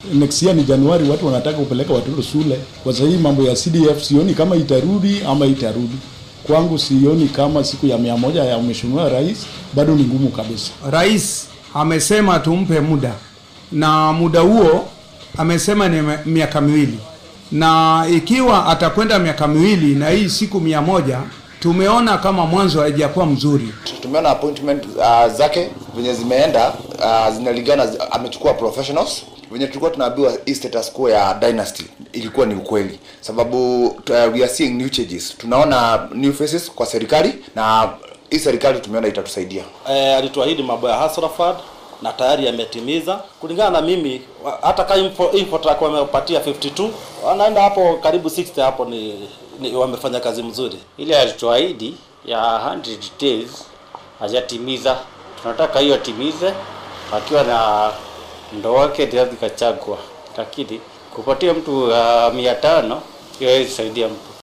next year ni Januari, watu wanataka kupeleka watoto shule. Kwa sasa hii mambo ya CDF sioni kama itarudi ama itarudi. Kwangu sioni kama siku ya mia moja ya mheshimiwa rais bado ni ngumu kabisa. Rais amesema tumpe muda, na muda huo amesema ni me- miaka miwili, na ikiwa atakwenda miaka miwili na hii siku mia moja tumeona kama mwanzo haijakuwa mzuri. tumeona appointment uh, zake venye zimeenda uh, zinalingana zi- amechukua professionals venye tulikuwa tunaambiwa hii status quo ya dynasty ilikuwa ni ukweli sababu uh, we are seeing new changes tunaona new faces kwa serikali na hii serikali tumeona itatusaidia eh, alituahidi mambo ya Hustler Fund na tayari yametimiza. Kulingana na mimi, wa- hata kama info, Infotrack wamepatia 52 wanaenda hapo karibu 60 hapo ni, ni wamefanya kazi mzuri. ile alituahidi ya 100 days hajatimiza. Tunataka hiyo atimize akiwa na ndo wake Rigathi Gachagua, lakini kupatia mtu uh, mia tano hiyo haiwezi saidia mtu.